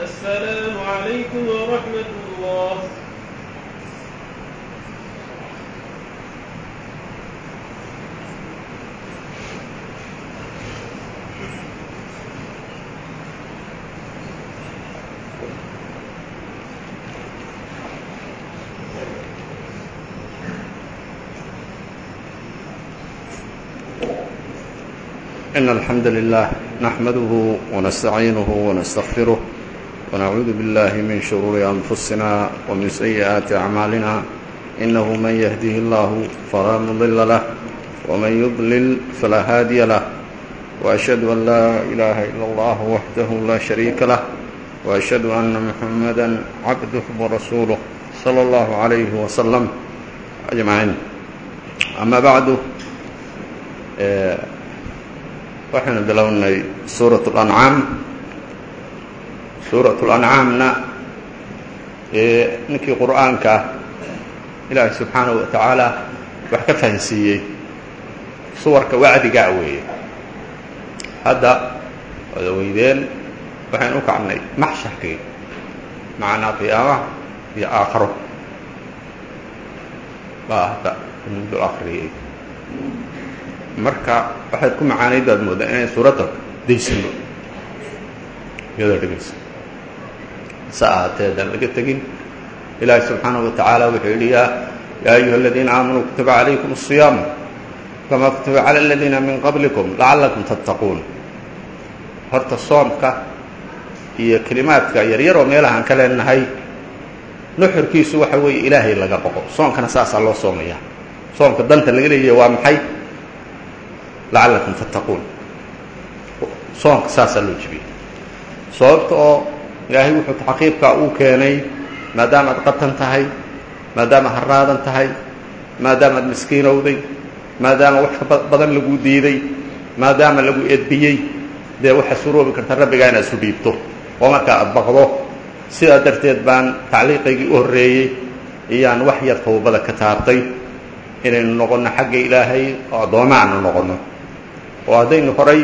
السلام عليكم ورحمة الله إن الحمد لله نحمده ونستعينه ونستغفره ونعوذ بالله من شرور أنفسنا ومن سيئات أعمالنا إنه من يهده الله فلا مضل له ومن يضلل فلا هادي له وأشهد أن لا إله إلا الله وحده لا شريك له وأشهد أن محمدا عبده ورسوله صلى الله عليه وسلم أجمعين أما بعد waxaynu bilownay suuraة الأncaam suuraة الأncaamna ninkii qur'aanka ilaahay subxaanaه wa tacaala wax ka fahansiiyey suwarka wacdigaa weeye hadda wada weydeen waxaynu u kacnay maxsharkii macnaa qiyaamaha iyo aakharo baa hadda mudul akriyey marka waxaad ku macaanayd baad moodaa inay suuradda daysano iyadoo dhegaysa se ahaatee haddaan laga tegin ilaahi subxaanaه wa tacaala wuxuu yidhi yaa yaa ayuha aladiina aamanuu kutiba calaykum الصiyaamu kama kutiba calى aladiina min qablikum lacallakum tattaquun horta soomka iyo kelimaadka yaryaroo meelahaan ka leenahay nuxurkiisu waxa weeye ilaahay laga boqo soomkana saasaa loo soomaya soomka danta laga leeyahay waa maxay lacallakum tattaquun soonka saasaa loo jibiyey sababta oo ilaahay wuxuu taxqiibkaa uu keenay maadaama ad qatan tahay maadaama haraadan tahay maadaama ad miskiinowday maadaama wax ka badan laguu diiday maadaama lagu edbiyey dee waxaa suroobi karta rabbigaa inaad isu dhiibto oo markaa ad baqdo sidaa darteed baan tacliiqaygii u horreeyey iyaan wax yar tawbada ka taabtay inaynu noqonno xagga ilaahay oo addooma aanu noqonno oo haddaynu horay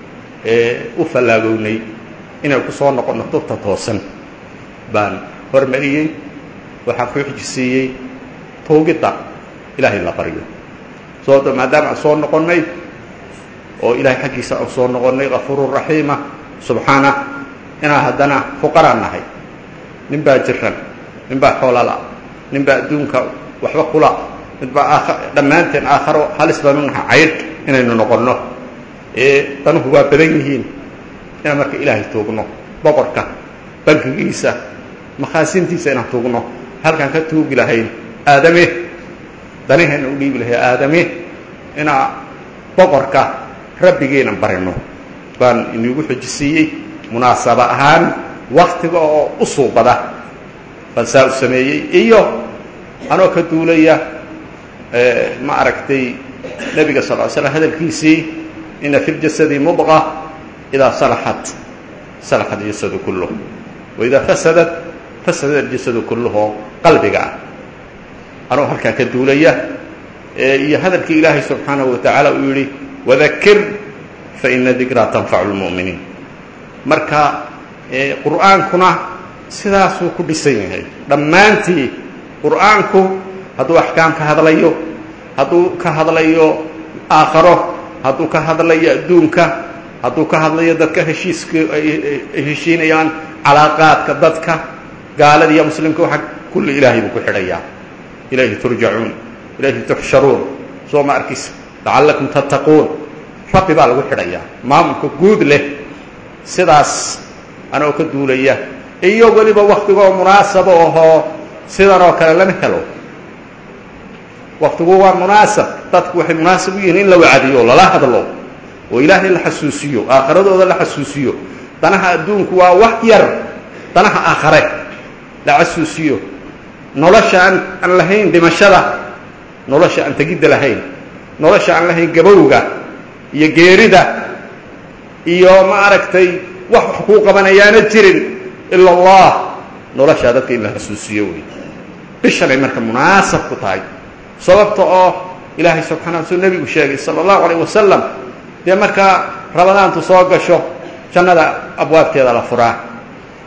u fallaagownay inaynu ku soo noqonno tubta toosan baan hormariyey waxaan ku xijisiiyey tuugidda ilaahay la baryo sababto maadaama aan soo noqonnay oo ilaahay xaggiisa aan soo noqonnay kafuurun raxiima subxaana inaan haddana fuqaraan nahay nin baa jiran nin baa xoolala nin baa adduunka waxba kula mid baa aa dhammaanteen aakharo halis baanu nahay caydh inaynu noqonno ee danuhu waa badan yihiin inaan marka ilaahay tuugno boqorka bankigiisa makhaasintiisa inaan tuugno halkaan ka tuugi lahayn aadame danaheenna u dhiibi lahay aadame inaa boqorka rabbigeenan barino baan inigu xojisiiyey munaasaba ahaan waktiga oo u suubada baan saa u sameeyey iyo anoo ka duulaya ma aragtay nebiga sal ly slam hadalkiisii ina fi ljasadi mudqa idaa salaxat salaxat jasadu kulluh waidaa fasadat fasada aljasadu kulluhoo qalbiga ah anoo halkaa ka duulaya iyo hadalkii ilaahay subxaanahu wa tacaala uu yidhi wadakir faina dikraa tanfacu lmu'miniin marka qur'aankuna sidaasuu ku dhisan yahay dhammaantii qur'aanku hadduu axkaam ka hadlayo hadduu ka hadlayo aakharo hadduu ka hadlayo adduunka hadduu ka hadlayo dadka heshiiska ay heshiinayaan calaaqaadka dadka gaalada iyo muslimka waxa kulli ilaahay buu ku xidhayaa ilayhi turjacuun ilayhi tuxsharuun soo ma arkaysa lacallakum tattaquun rabbi baa lagu xidhayaa maamulka guud leh sidaas anoo ka duulaya iyo weliba waktigoo munaasabo ahoo sidan oo kale lama helo waktigu waa munaasab dadku waxay munaasab u yihiin in la wacdiyo lala hadlo oo ilaahay la xasuusiyo aakhiradooda la xasuusiyo danaha adduunku waa wax yar danaha aakhare la xasuusiyo nolosha aan aan lahayn dhimashada nolosha aan tegidda lahayn nolosha aan lahayn gabowga iyo geerida iyo ma aragtay wax wax kuu qabanayaana jirin ila allah noloshaa dadka in la xasuusiyo wey bishanay marka munaasab ku tahay sababta oo ilaahay subxana suu nebigu sheegay sala allahu alayh wasalam dee markaa rabadaantu soo gasho jannada abwaabteeda la furaa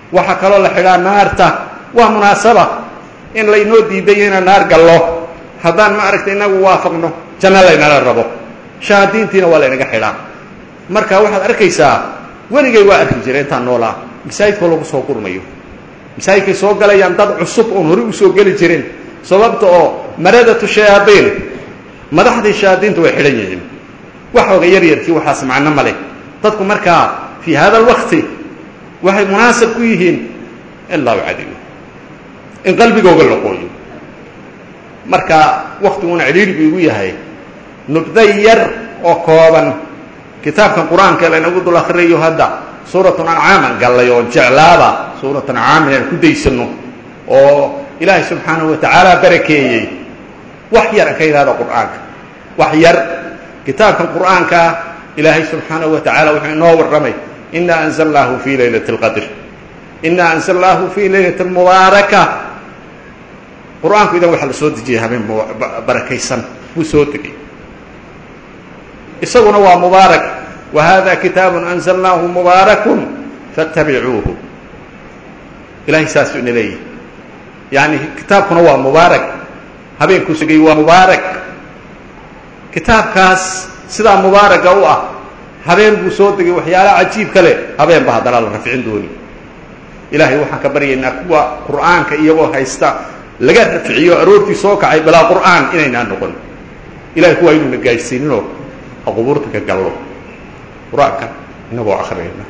waxaa kaloo la xidhaa naarta waa munaasaba in laynoo diiday inaan naar gallo haddaan ma aragta inagu waafaqno janno laynala rabo shahaadiintiina waa laynaga xidhaa marka waxaad arkaysaa weligay waa arki jira intaan noolaa masaajidkoo lagu soo gurmayo masaajidkay soo galayaan dad cusub oon hore usoo geli jirin sababta oo maradatu shayaadiin madaxdii shayaadiinta way xidhan yihiin waxooga yaryarkii waxaas macno ma leh dadku markaa fii hada alwakti waxay munaasab ku yihiin in laa ucadiyo in qalbigooga la qooyo marka waktiguna cidhiidhi buu igu yahay nubday yar oo kooban kitaabkan qur-aanka laynagu dul akhriyayo hadda suuratun ancaaman gallay oo jeclaaba suuratu ancaam inaan ku daysano oo ilaahay subxaanahu watacaala barakeeyey wax yar an ka yidhahda qur'aanka wax yar kitaabkan qur'aankaa ilaahay subxaanahu wa tacaala wuxuu inoo warramay ina anzalnaahu fii laylati اlqadr ina anzalnaahu fii laylati mubaaraka qur'aanku idan waxaa la soo dejiyay habeen barakaysan buu soo degay isaguna waa mubaarak wa hada kitaabu anzalnaahu mubaarakun faاtabicuuhu ilahay saasuu ina leeyahy yani kitaabkuna waa mubaarak habeenkuu sugay waa mubaarak kitaabkaas sidaa mubaaraga u ah habeen buu soo degay waxyaalaha cajiib kale habeenba haddana la rafcin dooni ilaahay waxaan ka baryaynaa kuwa qur'aanka iyagoo haysta laga rafciyo aroortii soo kacay bilaa qur'aan inaynaa noqon ilahay kuwa aynuuna gaadhsiininoo qubuurta ka gallo qur-aanka inagoo akriyayna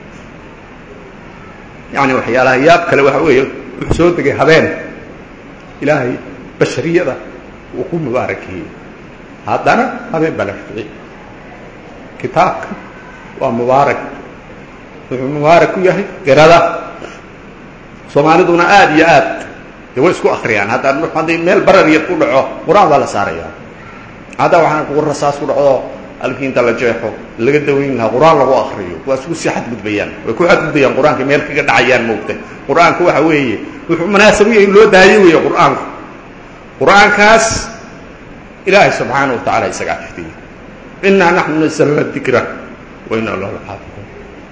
yani waxyaalaha yaab kale waxa weeye wuxuu soo degay habeen ilaahay bashariyada uu ku mubaarakeeyey haddana habeen baa la rafciyey kitaabka waa mubaarak wuxuu mubaarak ku yahay qirada soomaaliduna aada iyo aad de way isku akriyaan haddaan haddii meel barar yar ku dhaco qur-aan baa la saaraya hadda waxaan kugu rasaas ku dhacdo halkii inta la jeexo laga dawayn lahaa qur-aan lagu akriyo waa isku sii xadgudbayaan way ku xadgudbayaan qur-aanka meel kaga dhacayaan moogta qur-aanku waxa weeye wuxuu munaasab u yahay in loo daayo weeye qur-aanku qur-aankaas ilaahay subxaana wa tacala isagaa xifdiyey inaa naxnu nasalna dikra wa inaa lahu laxaafiduun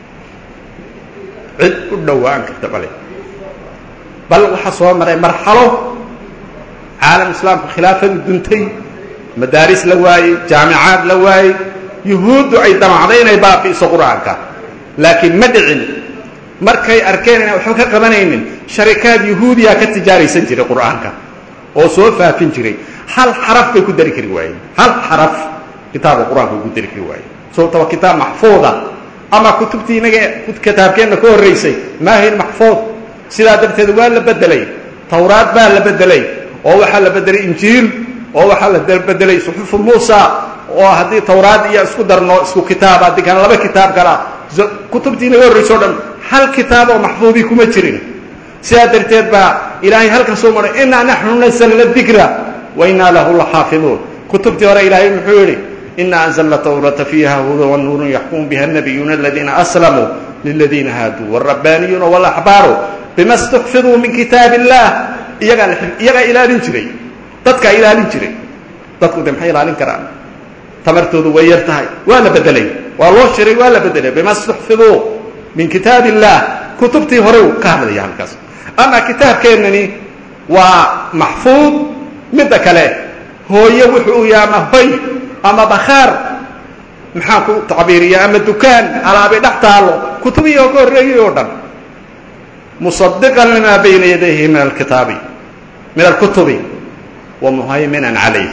cid u dhowaan karta bale bal waxaa soo maray marxalo caalam islaamka khilaafadu duntay madaaris la waayey jaamicaad la waayey yuhuuddu ay damacday inay baabi'iso qur-aanka laakiin ma dhicin markay arkeen inaan waxba ka qabanaynin sharikaad yuhuudiyaa ka tijaaraysan jiray qur-aanka oo soo faafin jiray hal xaraf bay ku dari kari waayeen hal xaraf kitaabka qur-aanka way ku dari kari waayeen sababta waa kitaab maxfuuda ama kutubtii inaga kitaabkeenna ka horraysay maahayn maxfuud sidaa darteed waa la bedelay tawraad baa la bedelay oo waxaa la bedelay injiil oo waxaa la bedelay suxufu muusa oo haddii tawraad iyo isku darno isku kitaab haddii kana laba kitaab kala kutubtii inaga horrayso o dhan hal kitaab oo maxfuudii kuma jirin sidaa darteed baa ilaahay halkan soo maray inaa naxnu nasalna dikra wa inaa lahu laxaafiduun kutubtii hore ilaahay muxuu yidhi ina anzalna tawrata fiiha huda wanuurun yaxkumu biha nabiyuuna aladiina aslamuu liladiina haaduu wاrabbaaniyuuna wاlaxbaaru bima اstuxfiduu min kitaab illah iyagaa iyagaa ilaalin jiray dadkaa ilaalin jiray dadku de maxay ilaalin karaan tamartoodu way yar tahay waa la bedelay waa loo shiray waa la bedelay bima اstuxfiduu min kitaab illah kutubtii hore uu ka hadlaya halkaas ama kitaabkeennani waa maxfuud midda kale hooye wuxuu yahay ama hoy ama bakhaar maxaan ku tacbiiriya ama dukaan alaabay dhex taalo kutubihii oo ka horreeyey oo dhan musadiqan limaa bayna yadayhi min alkitaabi min alkutubi wa muhayminan calayh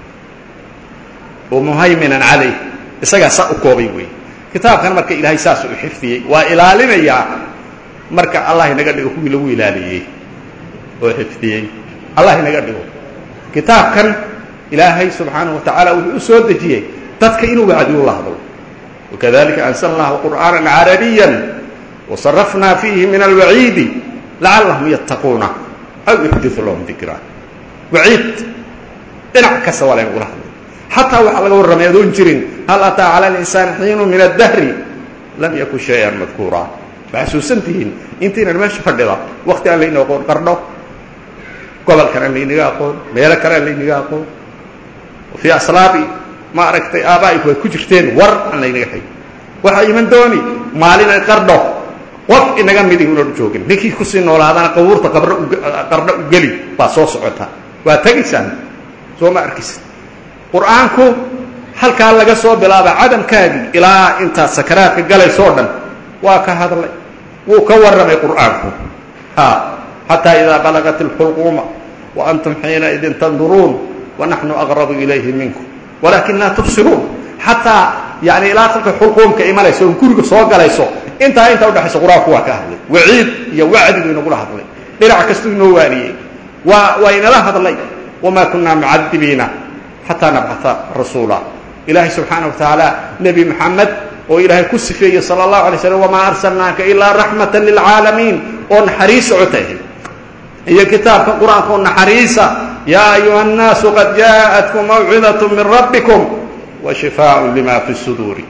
wa muhayminan calayh isagaa saa u koobay wey kitaabkan marka ilaahay saas u xifdiyey waa ilaalinayaa marka allah inaga dhigo kuwii lagu ilaaliyey oo xifdiyey allah inaga dhigo kitaabkan ilaahay subxaanaه wa tacaala wuxuu u soo dejiyey dadka inuu wacdiyu la hadlo wakadalika ansalnaahu qur'aana carabiya wasarafnaa fiihi min alwaciidi lacallahum yattaquuna aw yuxdiu lahum dikra waciid dhinac kasta waa laynagula hadlay xataa waxaa laga warramay adoon jirin hal ataa cala linsaani xiinu min addahri lam yakun shay-an madkuura ma xasuusan tihiin intaynan meesha fadhida wakti aan layna aqoon qardho gobolkan aan laynaga aqoon meelo kale aan laynaga aqoon fii aslaabi ma aragtay aabaa'iku ay ku jirteen war aan laynaga hay waxaa iman dooni maalin ay qardho qof inaga midi unan joogin ninkii kusii noolaadana qabuurta qabr qardha u geli baa soo socota waa tegaysaan soo ma arkaysa qur-aanku halkaa laga soo bilaaba cadamkaagii ilaa intaad sakaraadka galaysoo dhan waa ka hadlay wuu ka warramay qur'aanku ha xataa idaa balagat اlxulquuma wa antum xiinaidin tanduruun wanaxnu aqrabu ilayhi minkum walakin laa tubsiruun xataa yani ilaa kolka xulquumka imanayso oo guriga soo galayso intaa intaa udhexaysa qur-aanku waa ka hadlay waciid iyo wacdigu inagula hadlay dhinac kastuu inoo waaniyey waa waa inala hadlay wamaa kunaa mucadibiina xataa nabcata rasuula ilaahay subxaana wa tacaala nebi moxamed oo ilaahay ku sifeeyey sala allahu alay slam wamaa arsalnaaka ilaa raxmata lilcaalamiin oo naxariis socotay iyo kitaabka qur-aanka oo naxariisa yaa ayuha الnaasu qad jaaءatkum mawcidaة min rabbikum washifaaء lima fi الsuduuri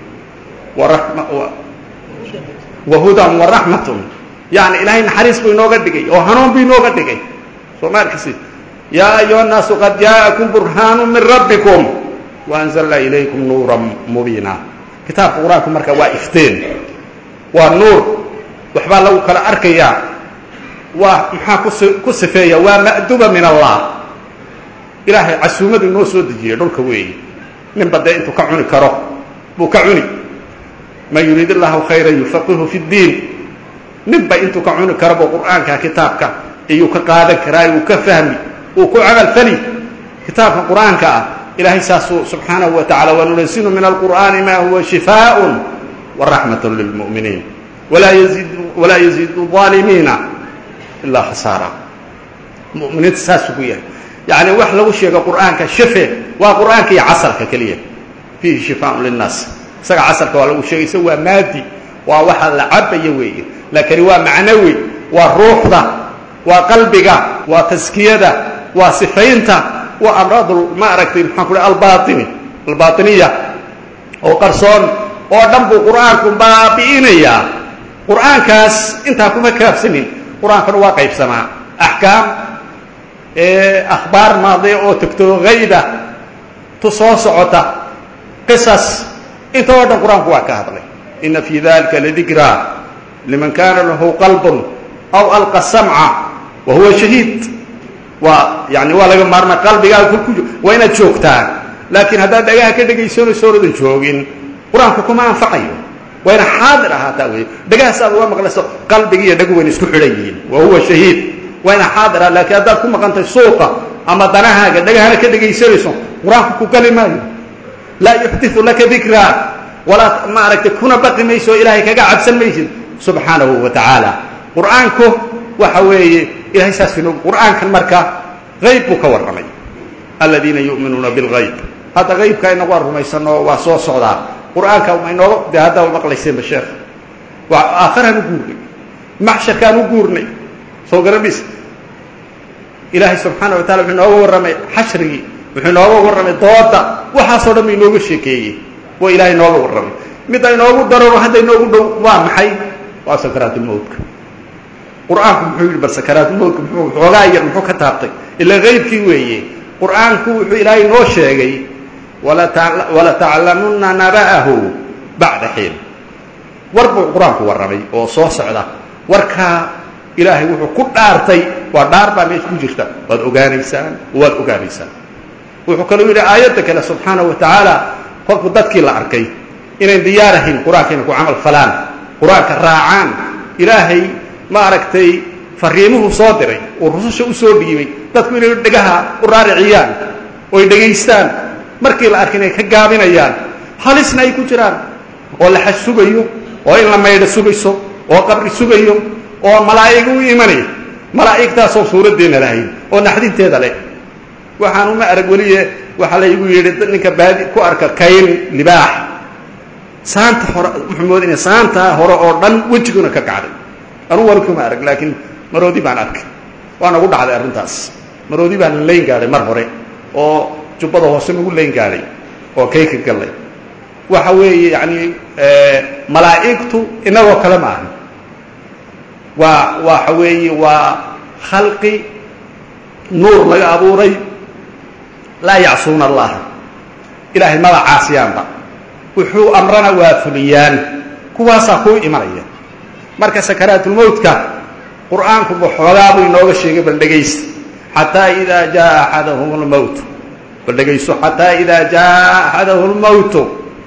wahudan waraxmat yani ilahay naxariis buu inooga dhigay oo hanuun buu inooga dhigay soo ma arkisi yaa ayuha الnaasu qad jaaءakum burhaanu min rabbikum waanzalna ilaykum nuura mubiina kitaabka qur-aanku marka waa ifteen waa nuur waxbaa lagu kala arkayaa waa maxaa kus ku sifeeya waa ma'duba min allah ilaahay casuumadu inoo soo dejiyey dhulka weeye ninba dee intuu ka cuni karo buu ka cuni man yuriid illahu khayra yufaqihu fi ddiin ninba intuu ka cuni karo buu qur'aanka kitaabka iyuu ka qaadan karaa uu ka fahmi uu ku camal fali kitaabka qur-aanka ah ilahay saasuu subxaanahu wa tacala wanunasilu min alqur'aani ma huwa shifaaء waraxmat lilmu'miniin walaa yaziid walaa yaziidu aalimiina ilaa khasaara muminiinta saasuu ku yahay yani wax lagu sheego qur'aanka shafe waa qur'aanka iyo casalka keliya fiihi shifaaء linnaas isaga casalka waa lagu sheegay isaga waa maadi waa waxa la cabaya weeye laakini waa macnawi waa ruuxda waa qalbiga waa taskiyada waa sifaynta waa amraad ma aragtay maxaan ku albaini albainiya oo qarsoon oo dhan buu qur'aanku baabi'inayaa qur'aankaas intaa kuma kaafsanin qur-aankana waa qaybsamaa axkaam akhbaar maadiya oo tegto hayba tu soo socota qisas inta oo dhan qur-aanku waa ka hadlay ina fii dalika ladikraa liman kana lahu qalbun aw alqa samca wa huwa shahiid waa yani waa laga maarma qalbigaaga ku waa inaad joogtaa laakiin haddaad dhagaha ka dhegaysanayso oradan joogin qur-aanku kuma anfacayo waa ina xaadir ahaataa wey dhagahaas aad uga maqlayso qalbigi iyo dhagu wayna isku xidhan yihiin wa huwa shahiid waa ina xaadir ah laakiin haddaad ku maqantay suuqa ama danahaaga dhagahana ka dhegaysanayso qur-aanku ku gali maayo laa yuxdiu laka dikraa walaa ma aragtay kuna baqi mayso ilaahay kaga cabsan maysid subxaanahu wa tacaala qur-aanku waxa weeye ilahay saas inoo qur'aankan marka hayb buu ka warramay aladiina yu'minuuna bilgayb hadda haybka inagu aan rumaysano waa soo socdaa qur'aanka ma inooga de hadda maqlayseenba sheekh waa aakharaan u guurnay maxsharkaan u guurnay soo garamis ilaahay subxaana wa tacala wuxuu inooga warramay xashrigii wuxuu inooga warramay dooda waxaasoo dhan ba inooga sheekeeyey waa ilahay inooga warramay midda inoogu dararo hadda inoogu dhow waa maxay waa sakaraatulmowtka qur-aanku muxuu yidhi bal sakaraatulmowtka muxuu xoogaa yar muxuu ka taabtay ilaa haybkii weeye qur-aanku wuxuu ilaahay inoo sheegay walataclamuna naba'ahu bacda xiin war buu qur-aanku warramay oo soo socda warkaa ilaahay wuxuu ku dhaartay waa dhaar baa meesha ku jirta waad ogaanaysaan waad ogaanaysaan wuxuu kaluu yidhi aayadda kale subxaana wa tacaala kolku dadkii la arkay inayn diyaarahayn qur-aanka inay ku camal falaan qur-aanka raacaan ilaahay ma aragtay fariimuhu soo diray oo rususha u soo dhiibay dadku inay dhegaha u raariciyaan oy dhegaystaan markii la arkay inay ka gaabinayaan halisna ay ku jiraan oo laxaj sugayo oo in la maydho sugayso oo qabri sugayo oo malaa'iga u imanay malaa'igtaasoo suuraddeena lahayn oo naxdinteeda leh waxaan uma arag weliye waxaa laygu yidhi ninka baadi ku arka kayn libaax saanta hore wuxuu moodinaya saantaa hore oo dhan wejiguna ka kacday anugu wali kuma arag laakiin maroodi baan arkay waa nagu dhacday arrintaas maroodi baan layn gaadhay mar hore oo jubbada hoose nagu layn gaadhay oo kayka gallay waxa weeye yani malaa'igtu inagoo kale ma aha waa waxa weeye waa khalqi nuur laga abuuray laa yacsuuna allaha ilaahay maba caasiyaanba wuxuu amrana waa fuliyaan kuwaasaa kuu imanaya marka sakaraatulmowtka qur'aanku xoogaa buu inooga sheegay bal dhegaysta xataa idaa jaa axadahum lmowt bal dhegayso xataa idaa jaa axadahu lmowtu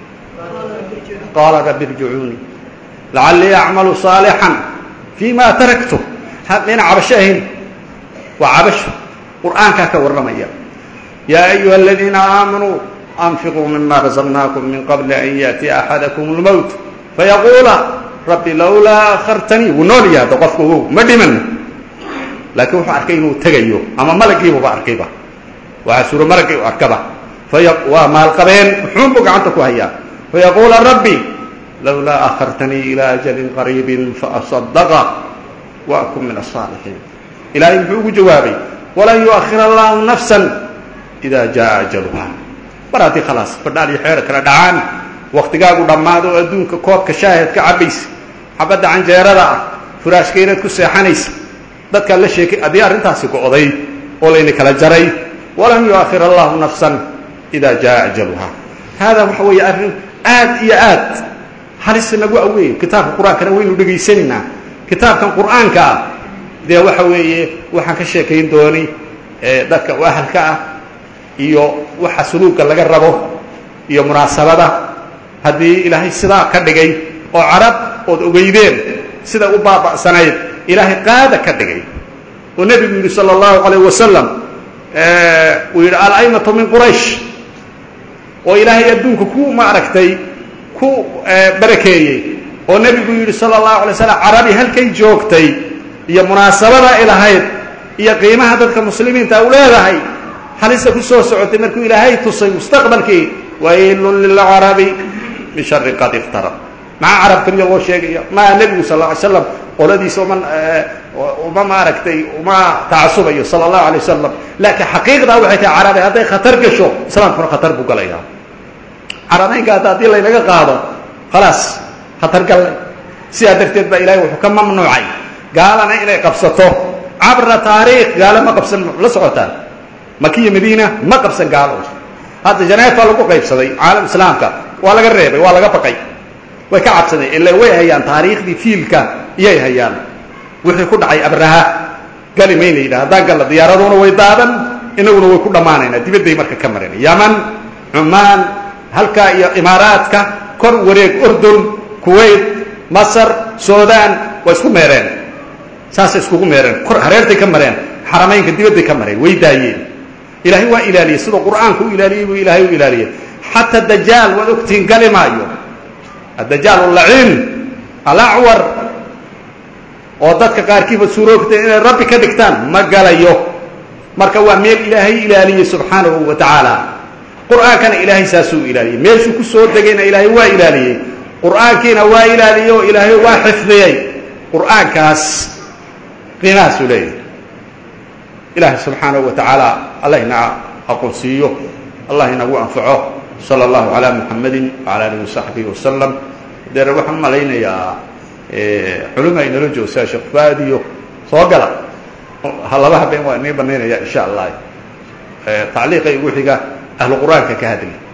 qaala rabbi irjicuunii lacallii acmalu saalixan fii ma taraktu mayna cabasho ahayn waa cabasho qur'aankaa ka warramaya yaa ayuha aladiina aamanuu anfiquu mima razaqnaakum min qabli an yaأtiya axadakum اlmowt fayaquula rabbi lowlaa akhartanii wuu nool yahay hadda qofka wow ma dhiman laakiin wuxuu arkay inuu tegayo ama malagiibuba arkayba waxaa suuro malagii u arkaba waa maalqabeen muxuunbuu gacanta ku hayaa fayaquula rabbi lowlaa akhartanii ilى ajalin qariibi faasadaqa waakun min aلصaalixiin ilaahay muxuu ugu jawaabay walan yuakhir allahu nafsa ida jaa ajaluha mar haddii khalaas badhaal iyo xeer kala dhacaan waktigaagu dhammaado oo adduunka koobka shaahid ka cabaysa xabadda canjeerada ah furaashka inaad ku seexanaysa dadkaa la sheekay haddii arrintaasi go'day oo layna kala jaray walan yuakhir allahu nafsan ida jaa ajaluha haadaa waxa weeye arrin aad iyo aad halis nagu aweey kitaabka qur-aankana waynu dhegaysanaynaa kitaabkan qur'aanka ah dee waxa weeye waxaan ka sheekayn dooni dadka u ahalka ah iyo waxa suluugga laga rabo iyo munaasabada haddii ilaahay sidaa ka dhigay oo carab ood ogeydeen sida u baaba'sanayd ilaahay qaada ka dhigay oo nebigu yidhi sala allahu calayh wasalam uu yidhi alaimatu min quraysh oo ilaahay adduunka ku maaragtay ku barakeeyey oo nebigu yidhi sala allahu alay slam carabi halkay joogtay iyo munaasabada ay lahayd iyo qiimaha dadka muslimiinta u leedahay halista ku soo socotay markuu ilaahay tusay mustaqbalkii waylun lilcarabi min shari qad iftarab maxaa carab keliya loo sheegaya maa nebigu sal ly slam qoladiisa uma uma maaragtay uma tacasubayo sala allahu alay wasalam laakiin xaqiiqdaa waxay tahay carabi hadday khatar gasho islaamkuna khatar buu galaya carabeynka hadda haddii laynaga qaado khalaas khatar gallay sidaa darteed baa ilahay wuxuu ka mamnuucay gaalana inay qabsato cabra taariikh gaalo ma qabsan la socotaan makiya madiina ma qabsan gaalo hadda janeefa lagu qaybsaday caalam islaamka waa laga reebay waa laga baqay way ka cabsadeen ila way hayaan taariikhdii fiilka iyay hayaan wixii ku dhacay abraha gali mayna yidhah haddaan galla diyaaraduna way daadan inaguna way ku dhammaanaynaa dibadday marka ka mareen yaman cumaan halkaa iyo imaaraadka kor wareeg urdun kuwait masar suudaan waa isku meereen saasay iskugu meereen kor hareertay ka mareen xaramaynka dibadday ka mareen way daayeen ilaahay waa ilaaliyey sidoo qur'aanku u ilaaliyey buu ilaahay u ilaaliyey xata dajaal waad ogtihiin gali maayo addajaal alaciin alacwar oo dadka qaarkiiba suuroogtay inay rabbi ka dhigtaan ma galayo marka waa meel ilaahay ilaaliyey subxaanahu wa tacaala qur'aankana ilaahay saasuu ilaaliyey meeshuu ku soo degayna ilaahay waa ilaaliyey qur'aankiina waa ilaaliyey oo ilaahay waa xifdiyey qur'aankaas qiimahaasuu leeyahay ilaahay subxaanahu wa tacaala allah ina aqoonsiiyo allah inagu anfaco salى اllahu عalى muxamadi وعalى alihi وsaxbihi wasalam deer waxaan malaynayaa culima inala joogsaa sheekh faadiyo soo gala laba habeen waa inii banaynaya insha allah tacliiqa igu xiga ahlu qur'aanka ka hadli